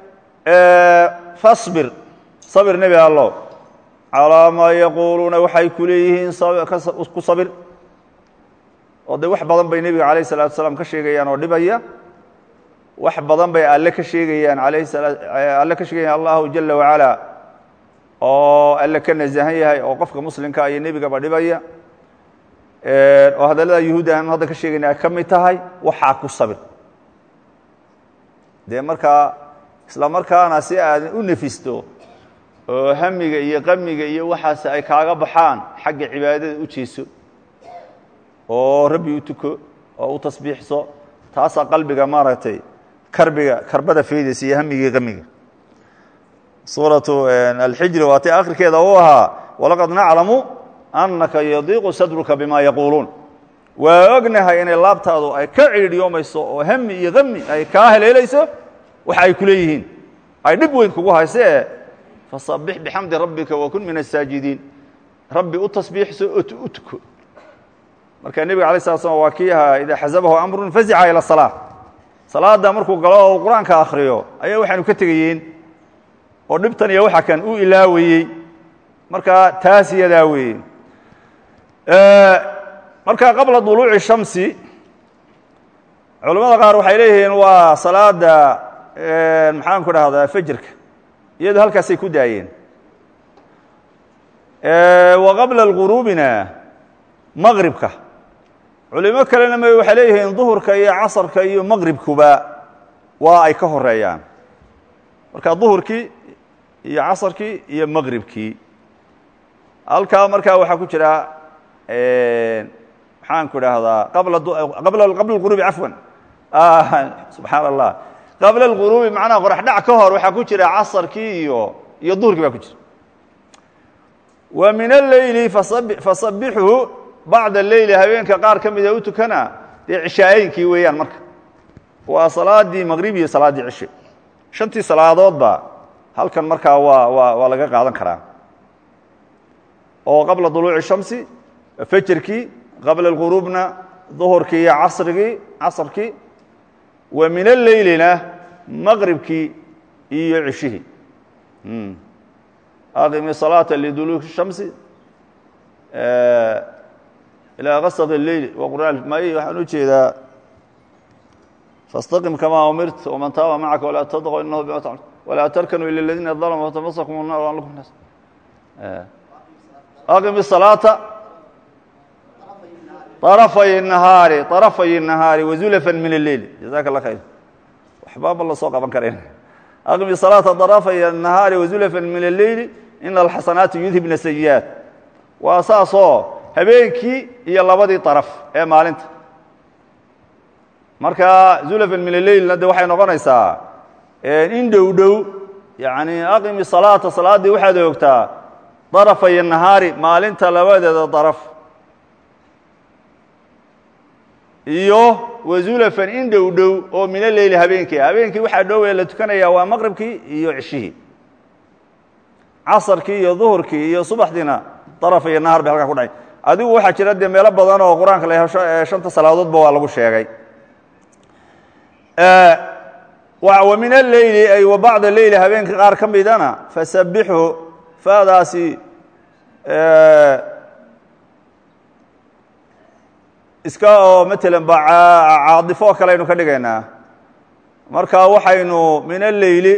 fasbir sabir nebi allow calaa maa yaquuluuna waxay ku leeyihiin ku sabir oo de wax badan bay nebiga calayh salatu salaam ka sheegayaan oo dhibaya wax badan bay alle ka sheegayaan alayh alle ka sheegayaan allahu jala wacala oo alle ka nasahan yahay oo qofka muslimka iyo nebigaba dhibaya oo hadallada yuhuudda aan hadda ka sheegayna ay ka mid tahay waxaa ku sabir dee markaa isla markaana si aad u nefisto oo hamiga iyo qamiga iyo waxaas ay kaaga baxaan xagga cibaadada u jeeso oo rabbi u tuko oo u tasbiixso taasaa qalbiga maaragtay karbiga karbada faydaysa iyo hamiga iyo qamiga suuratu alxijri waa tay akhirkeeda u ahaa walaqad naclamu annaka yadiiqu sadruka bima yaquuluun waa ognahay inay laabtaadu ay ka ciidhiyoomayso oo hami iyo qami ay kaa heleelayso waxa ay ku leeyihiin ay dhib weyn kugu haysee fasabbix bixamdi rabbika wakun min asaajidiin rabbi u tasbiixso oo u tuko marka nebiga alay slat slam waa kii ahaa idaa xasabahu amrun fazica ila salaa salaadda markuu galo oo qur-aanka akhriyo ayaa waxaanu ka tegayeen oo dhibtan iyo waxa kan u ilaawayey marka taas iyadaa weeye marka qabla duluuci shamsi culamada qaar waxay leeyihiin waa salaada maxaan ku dhahdaa fejirka iyadoo halkaasay ku daayeen wa qabla اlguruubina maqribka culimo kalena m waxay leeyihiin duhurka iyo casarka iyo maqribkuba waa ay ka horeeyaan marka duhurkii iyo casarkii iyo maqribkii halkaa markaa waxaa ku jira maxaan ku dhahdaa qabla qabla qabla اlguruubi cafwan subxaan allah qabla اlguruubi macnaha qorax dhac ka hor waxaa ku jira casarkii iyo iyo duhurkii baa ku jira wa min alleyli fasabixhu bacda leyli habeenka qaar ka mida u tukana dee cishaayinkii weeyaan marka waa salaadii maqrib iyo salaaddii cishe shantii salaadoodba halkan markaa waa waa waa laga qaadan karaa oo qabla duluuci shamsi fajerkii qabla اlguruubna duhurkii iyo casrigii casrkii wa min alleylina maqribkii iyo cishihii aqimi salaata liduluuki shamsi ilaa gasq اleyl wa qur'aan may waxaan u jeedaa fastaqim kamaa umirt waman taaba macaka walaa tadqu inahu bima tacmal walaa tarkanuu ila اladiina ظalmuu watamasakum الnar an lakum nas aqim الصalaata طرفy النahaari طرفay النahaari وزulفا min الleyl jaزaka الlah khayr waxbaaba la soo qaban karayn aqmi صلاaةa طرفay النahaari وزulفا min الleyl in الxasanaati yudhibna sayiئaat waa saasoo habeenkii iyo labadii طarف ee maalinta marka zulفا min الleylna de waxay noqonaysaa in dhow dhow yaعni aqimi صلاaةa salaadii waxaad ogtaa طرفay النahaari maalinta labadeeda طarف iyo wazulafan in dhow dhow oo min aleyli habeenkii habeenkii waxaa dhowee la tukanaya waa maqribkii iyo cishihii casarkii iyo duhurkii iyo subaxdiina daraf iyo nahar bay halkaa ku dhacay adigu waxaa jira dee meelo badan oo qur-aanka la hesho ee shanta salaadoodba waa lagu sheegay wa min alleyli ay wa bacda leyli habeenka qaar ka midana fasabixu faadaasi iska oo matalan ba caadifo oo kale aynu ka dhigaynaa marka waxaynu min alleyli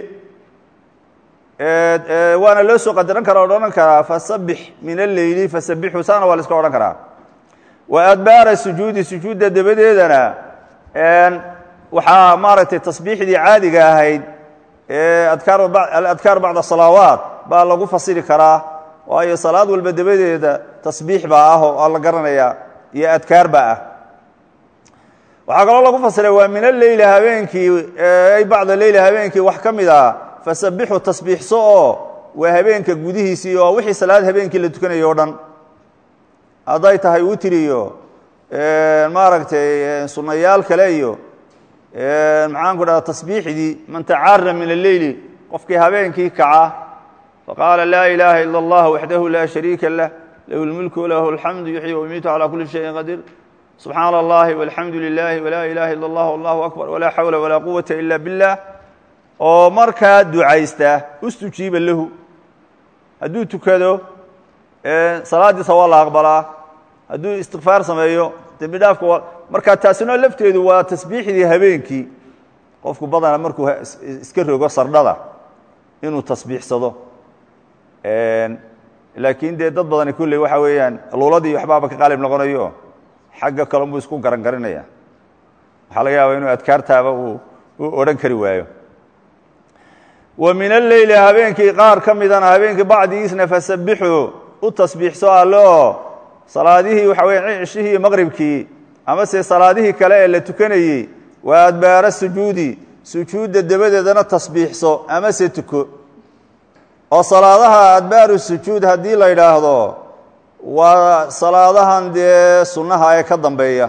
waana loo soo qadaran kara odhan karaa fasabix min alleyli fasabixu saana waa la iska odhan karaa wa adbaara sujuudi sujuudda dabadeedana waxaa maaragtay tasbiixdii caadiga ahayd ee adkaar aladkaar bacda salaawaat baa lagu fasiri karaa waayo salaad walba dabadeeda tasbiix baa ah oo la garanaya iyo adkaar baa ah waxaa kaloo lagu fasiray waa min alleyli habeenkii ay bacda leyli habeenkii wax ka mid a fasabixu tasbiixso oo waa habeenka gudihiisii oo wixii salaad habeenkii la tukanayo o dhan hadday tahay witri iyo maaragtay sunayaal kale iyo maxaan ku dhaha tasbiixdii man tacaara min alleyli qofkii habeenkii kaca faqaala laa ilaaha ila اllah waxdahu laa shariika lah lahu اlmulku walahu alxamdu yuxyi wayumiitu calى kuli shayin qadiir subxaana اllahi walxamdu lilahi walaa ilaha ila اllah allahu akbar walaa xawla walaa quwata ila biاllah oo markaa ducaysta ustujiiba lahu hadduu tukado salaadiisa waa la aqbalaa hadduu istikfaar sameeyo dembi dhaafka markaa taasina lafteedu waa tasbiixdii habeenkii qofku badana markuu iska rogo sardhada inuu tasbiixsado laakiin dee dad badani kulley waxa weeyaan luuladii waxbaaba ka qaalib noqonayo xagga kale unbuu isku garan garinaya waxaa laga yaabaa inuu adkaartaaba uu u odhan kari waayo wa min alleyli habeenkii qaar ka midana habeenkii bacdigiisna fasabixuu u tasbiixso alle oo salaadihii waxa weya cishihii iyo maqribkii ama se salaadihii kale ee la tukanayey waa adbaara sujuudi sujuudda dabadeedana tasbiixso ama se tuko oo salaadaha adbaaru sujuud haddii la yidhaahdo waa salaadahan dee sunnaha ee ka dambeeya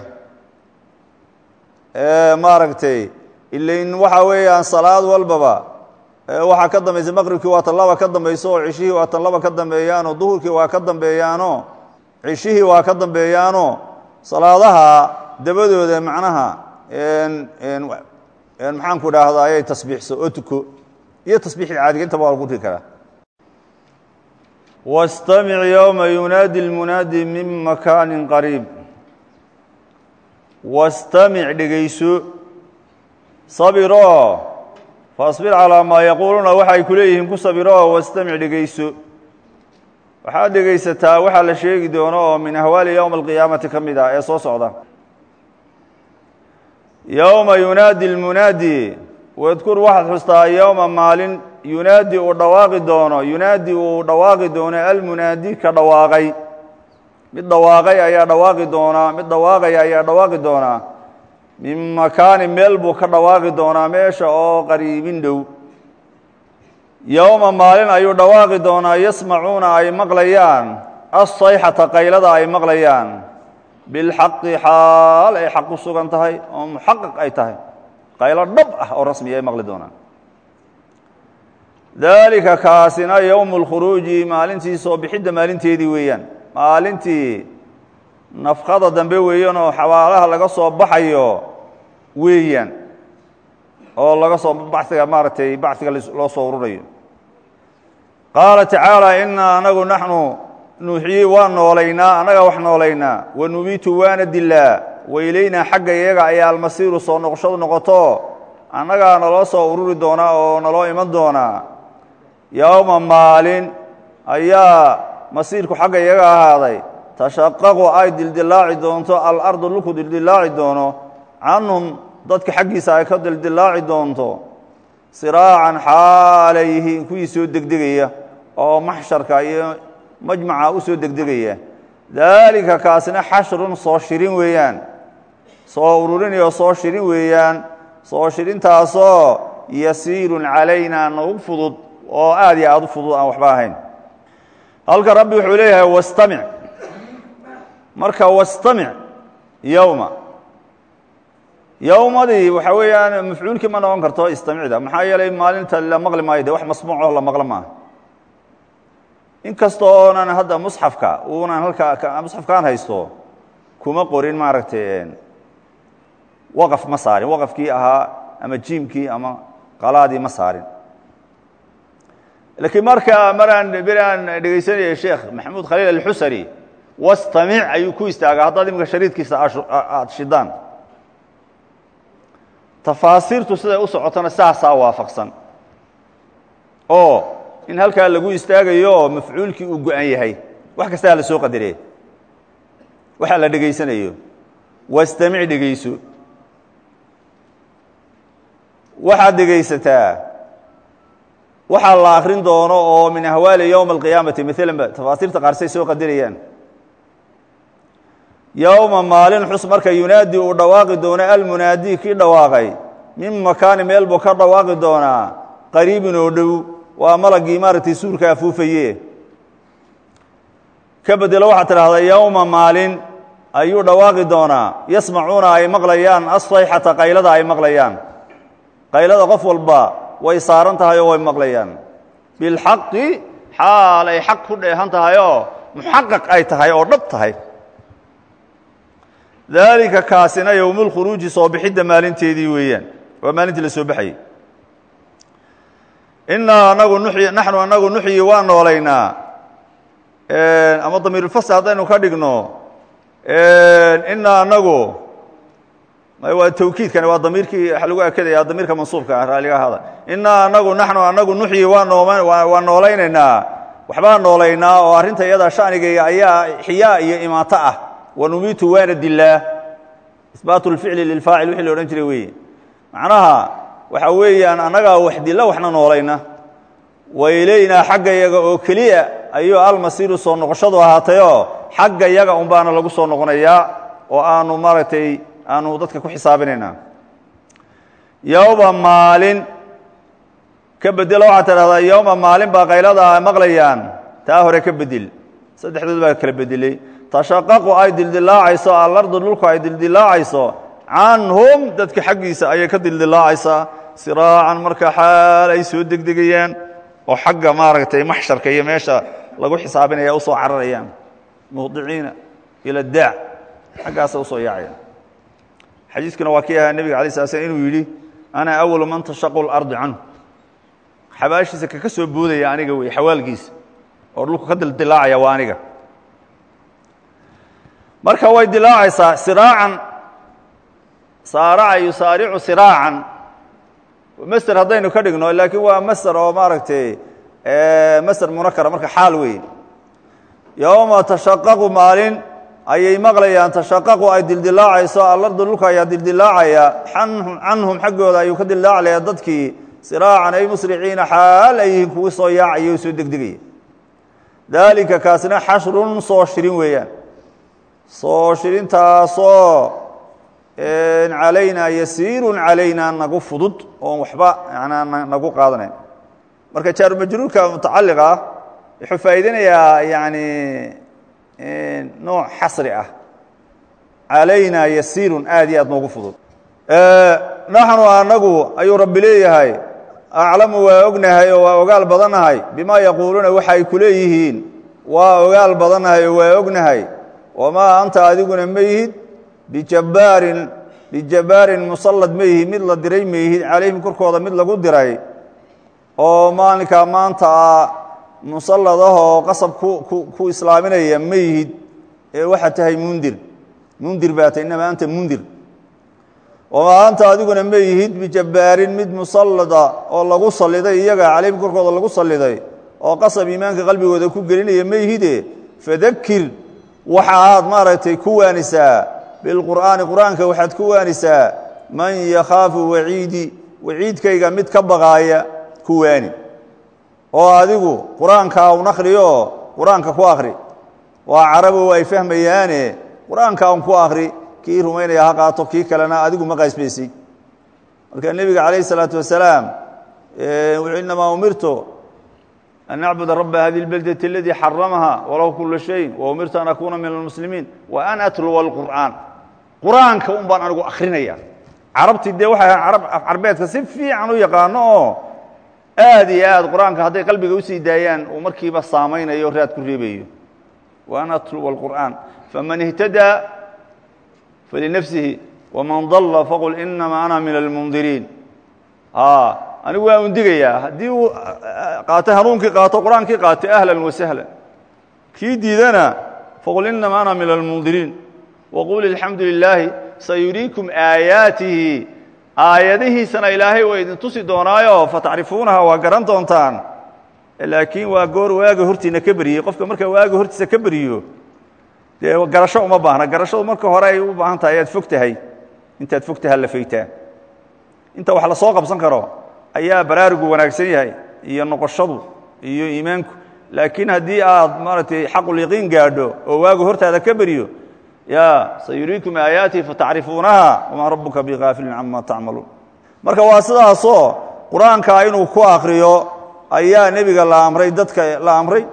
maaragtay ilain waxa weeyaan salaad walbaba waxaa ka dambaysa maqribkii waa tan laba ka dambayso oo cishihii waa tan laba ka dambeeyaano duhurkii waa ka dambeeyaano cishihii waa ka dambeeyaano salaadaha dabadooda macnaha maxaan ku idhaahdaa ayay tasbiixso oo tuko iyo tasbiixii caadiga intaba waa lagu ri karaa wاstamic yowma yunaadi اlmunaadi min makaani qariib wastamic dhegayso sabiroo faasbir calaa maa yaquuluuna waxay ku leeyihiin ku sabiroo wastamic dhegayso waxaad dhegaysataa waxaa la sheegi doono oo min ahwaali yowma alqiyaamati ka mid ah ee soo socda yowma yunaadi lmunaadi wadkur waxaad xustaa yowma maalin yunaadi uu dhawaaqi doono yunaadi uu dhawaaqi doono almunaadi ka dhawaaqay mid dhawaaqay ayaa dhawaaqi doonaa mid dhawaaqaya ayaa dhawaaqi doonaa min makaani meel buu ka dhawaaqi doonaa meesha oo qariibin dhow yowma maalin ayuu dhawaaqi doonaa yasmacuuna ay maqlayaan asayxata qaylada ay maqlayaan bilxaqi xaal ay xaq ku sugan tahay oo muxaqaq ay tahay qaylo dhab ah oo rasmiya ay maqli doonaan daalika kaasina yowmu lkhuruuji maalintii soo bixidda maalinteedii weeyaan maalintii nafkada dambe weeyaan oo xabaalaha laga soo baxayo weeyaan oo laga soo baxiga maaragtay baxiga loo soo ururayo qaala tacaala inaa anagu naxnu nuuxiyey waa noolaynaa annagaa wax noolaynaa wa nubiitu waana dilaa wailaynaa xagga iyaga ayaa almasiiru soo noqoshadu noqoto annagaa naloo soo ururi doonaa oo naloo iman doonaa yowma maalin ayaa masiirku xagga iyaga ahaaday tashaqaqu ay dildilaaci doonto alardu dhulku dildilaaci doono canhum dadka xaggiisa ay ka dildilaaci doonto siraacan xaalayhi kuwii soo degdegaya oo maxsharka iyo majmaca u soo degdegaya daalika kaasina xashrun soo shirin weeyaan soo ururinayoo soo shirin weeyaan soo shirintaasoo yasiirun calaynaa nagu fudud oo aad iyo aad u fudud aan waxba ahayn halka rabbi wuxuu leeyahay wastamic marka wastamic yowma yowmadii waxaa weeyaan mafcuulkii ma noqon karto istamicda maxaa yeelay maalinta la maqli maayo de wax masmuucoo la maqlo maaha inkasta oonan hadda musxafka uunan halka musxafkaan haysto kuma qorin maaragtay waqaf ma saarin waqafkii ahaa ama jiimkii ama qalaadii ma saarin laakiin marka maraan beri aan dhegaysanayay sheekh maxamuud khaliil alxusari wastamic ayuu ku istaagaa haddaad iminka shariidkiisa aada shidaan tafaasiirtu siday u socotona saasaa waafaqsan oo in halkaa lagu istaagayo oo mafcuulkii uu go-an yahay wax kastaa la soo qadaree waxaa la dhegaysanayo wastamic dhegayso waxaad dhegaysataa waxaa la akrin doono oo min ahwaali yowma alqiyaamati maalanba tafaasiirta qaar say soo qadarayaan yowma maalin xus marka yunaadi uu dhawaaqi doono almunaadi kii dhawaaqay min makaani meel buu ka dhawaaqi doonaa qariibin oo dhow waa malagii maaragtay suurka afuufaye ka bedelo waxaad tidhahdaa yowma maalin ayuu dhawaaqi doonaa yasmacuuna ay maqlayaan asayxata qaylada ay maqlayaan qaylada qof walba way saaran tahay oo way maqlayaan bilxaqi xaal ay xaq ku dheehan tahay oo muxaqaq ay tahay oo dhab tahay daalika kaasina yowmulkhuruuji soo bixidda maalinteedii weeyaan waa maalintii la soo baxayey inaa anagu nuxyi naxnu anagu nuxyi waa noolaynaa ama damiirulfasl haddaynu ka dhigno inaa anagu waa tawkiidkani waa damiirkii waxa lagu akadaya damiirka mansuubka ah raaliga ahada inaa anagu naxnu anagu nuxyi waa noom waa noolaynaynaa waxbaa noolaynaa oo arrinta iyada shanigayga ayaa xiyaa iyo imaato ah wanumiitu waana dilaa isbaatu lficli lilfaacil wixii la odhan jiray weeye macnaha waxa weeyaan annagaa wax dila waxna noolayna wailaynaa xagga yaga oo keliya ayuu almasiiru soo noqoshadu ahaatayoo xagga yaga un baana lagu soo noqonayaa oo aanu maaragtay aanu dadka ku xisaabinaynaa yowma maalin ka bedelo waxaad tidhahdaa yowma maalin baa qaylada maqlayaan taa hore ka bedel saddexdood baa kala bedelay tashaqaqu ay dildilaacayso alardu dhulku ay dildilaacayso canhum dadka xaggiisa ayay ka dildilaacaysaa siraacan marka xaal ay soo degdegayaan oo xagga maaragtay maxsharka iyo meesha lagu xisaabinaya usoo cararayaan muhdiciina ila daac xaggaasa usoo yaacayaan xadiiskuna waa kii ahaa nebiga alay sala slm inuu yidhi ana awalu man tashaqu lardi canhu xabaashiisa kaka soo boodaya aniga wey xawaalkiisa oo dhulku ka dildilaacaya waa aniga marka way dilaacaysaa siraacan saaraca yusaaricu siraacan master haddaynu ka dhigno laakiin waa master oo maaragtay master munakara marka xaal weeye yowma tashaqaqu maalin ayay maqlayaan tashaqaqu ay dildilaacayso alardu dhulka ayaa dildilaacaya canhum xaggooda ayuu ka dildilaacaya dadkii siraacan ay musriciina xaal ay yihiin kugu soo yaacaya o soo degdegaya daalika kaasina xashrun soo shirin weeyaan soo shirintaasoo calaynaa yasiirun calaynaa nagu fudud oon waxba yanaa nagu qaadanayn marka jaarumajruurka mutacaliqa ah wuxuu faa'iidinayaa yani nooc xasri ah calaynaa yasiirun aad iyo aad noogu fudud naxnu anagu ayuu rabbi leeyahay aclamu waa ognahay oo waa ogaal badannahay bima yaquuluuna waxa ay ku leeyihiin waa ogaal badannahay oo waa ognahay wamaa anta adiguna ma yihid bijabbaarin bijabbaarin musallad ma yihid mid la diray ma yihid calayhim korkooda mid lagu diray oo maalinkaa maanta a musallad ahoo qasab ku ku ku islaaminaya ma yihid ee waxaad tahay mundir mundir baa tahy innamaa anta mundir wamaa anta adiguna ma yihid bijabbaarin mid musallada oo lagu salliday iyaga calayhim korkooda lagu salliday oo qasab iimaanka qalbigooda ku gelinaya ma yihide fadakir waxa aad maaragtay ku waanisaa bilqur'aani qur'aanka waxaad ku waanisaa man yakhaafu waciidi waciidkayga mid ka baqaaya ku waani oo adigu qur-aanka un akhriyo qur-aanka ku akhri waa carabow ay fahmayaane qur-aanka un ku akhri kii rumaynaya ha qaato kii kalena adigu ma qaysbaysay marka nebiga calayh isalaatu wasalaam wuxuu inamaa umirtu an nacbuda raba hadi اlbeldة اladii xaramaha walahu kula shay waumirtu an akuna min almuslimiin wa an atluwa اlqur'aan qur'aanka un baan anigu akrinaya carabtii dee waxay ahaan carab carbeedka si fiican u yaqaano oo aad iyo aad qur'aanka hadday qalbiga usii daayaan uu markiiba saamaynayo raad ku reebayo wa an atluwa اlqur'aan faman اhtadaa falinafsihi wman dalla faqul inama ana min almundiriin anigu waa undigayaa haddii uu qaatay hanuunkii qaato qur-aankii qaatay ahlan wasahlan kii diidana faqul inama ana min almundiriin waqul alxamdu lilaahi sayuriikum aayaatihi aayadihiisana ilaahay waa idin tusi doonaayo fatacrifuunaha waa garan doontaan laakiin waa goor waaga hortiina ka beriyey qofka marka waaga hortiisa ka beriyo dee garasho uma baahna garashadu marka hore ay u baahan tahay ayaad fog tahay intaad fog taha la faytaa inta wax la soo qabsan karo ayaa baraarugu wanaagsan yahay iyo noqoshadu iyo iimaanku laakiin haddii aad maaragtay xaqulyaqiin gaadho oo waagu hortaada ka beriyo ya sayuriikum aayaatihi fatacrifuunaha wamaa rabuka bigaafilin cama tacmaluun marka waa sidaasoo qur-aanka inuu ku akriyo ayaa nebiga la amray dadka la amray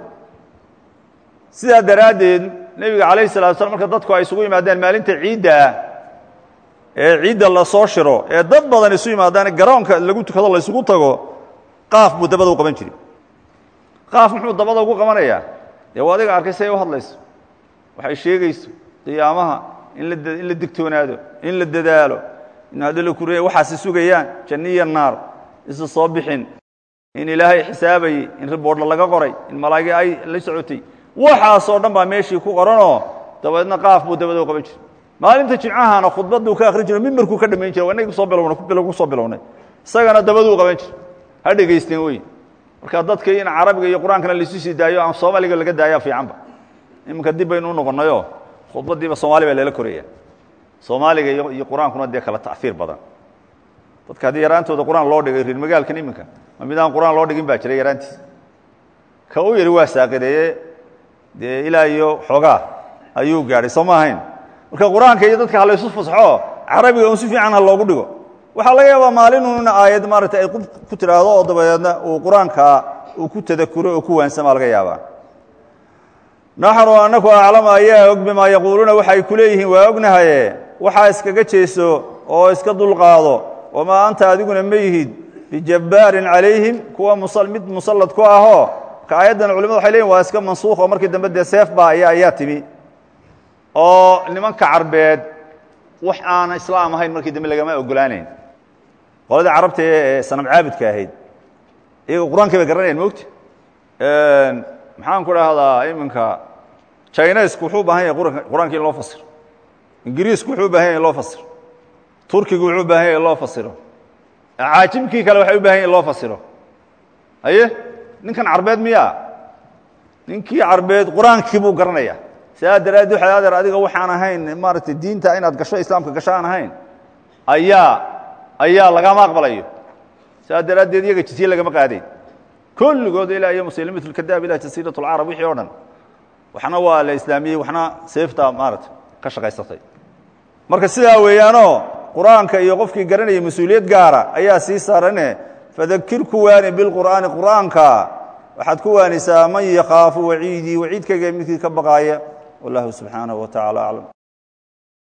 sidaa daraaddeed nebiga calayh salatu slam marka dadku ay isugu yimaadeen maalinta ciidda ah ee ciidda lasoo shiro ee dad badan isu yimaadaan garoonka lagu tukado la ysugu tago qaaf buu dabada u qaban jiray qaaf muxuu dabada ugu qabanayaa dee waa adiga arkay say u hadlayso waxay sheegayso qiyaamaha in la in la digtoonaado in la dadaalo in haddi la kuriya waxaasi sugayaan janniya naar isu soo bixin in ilaahay xisaabayey in riboordha laga qoray in malaa'igi ay la socotay waxaasoo dhan baa meeshii ku qoranoo dabeedna qaaf buu dabada u qaban jiray maalinta jimcahana khudbadduu ka akhrin jiro mimbarkuu ka dhamayn jira waa inagi kusoo bilowna ku soo bilownay isagana dabaduu qaban jira ha dhegaysteen wey marka dadka in carabiga iyo qur-aankana laisu sii daayo aan soomaaliga laga daaya fiicanba iminka dib baynu u noqonnayoo khudbadiiba soomaali baa lala koraya soomaaliga iyo qur-aankuna dee kala ta'iir badan dadka haddii yaraantooda qur-aan loo dhigay reer magaalkan iminka ma mid aan qur-aan loo dhigin baa jira yaraantiisa ka u yari waa saaqideeye dee ilaa iyo xoogaa ayuu gaadhay soo ma ahayn marka qur-aanka iyo dadka halaysu fasxo carabiga un si fiican ha loogu dhigo waxaa laga yaabaa maalinun aayad maaragtay ay ku tidhaahdo oo dabadeedna uu qur-aanka uu ku tadakuro oo ku waansamaa laga yaabaa naxnu anaku aclamu ayaa og bimaa yaquuluuna waxay ku leeyihiin waa ognahaye waxaa iskaga jeeso oo iska dulqaado wamaa anta adiguna ma yihid bijabbaarin calayhim kuwa mid musallad ku ahoo ka aayaddan culimadu waxay leyihin waa iska mansuukh oo markii dambe dee seef baa aya ayaa timi oo nimanka carbeed wax aan islaam ahayn markii dambe lagama ogolaanayn qoladii carabta ee sanam caabudka ahayd iyaga qur-aankay bay garanayan mogta maxaan ku dhahdaa iminka chinesku wuxuu u baahan yahay qur-aanka in loo fasiro ingiriisku wuxuu u bahan yahy in loo fasiro turkigu wuxuu u baahan yahy in loo fasiro caajimkii kale waxay u bahan yahy in loo fasiro haye ninkan carbeed miyaa ninkii carbeed qur-aankii buu garanaya sidaa daraaddi waxay adeer adiga waxaan ahayn maaragtay diinta inaad gasho islaamka gasho aan ahayn ayaa ayaa lagama aqbalayo sidaa daraaddeed iyaga jisiye lagama qaadayn kulligood ilaa iyo muslimat lkadaab ilah jasiirat lcarab wixii o dhan waxna waa la islaamiyey waxna seefta maarata ka shaqaysatay marka sidaa weeyaanoo qur-aanka iyo qofkii garanayay mas-uuliyad gaara ayaa sii saarane fadakir ku waani bilqur'aani qur'aanka waxaad ku waanisaa man yakhaafu waciidii waciidkayga midkii ka baqaaya wallahu subxaanaه wa tacala aclam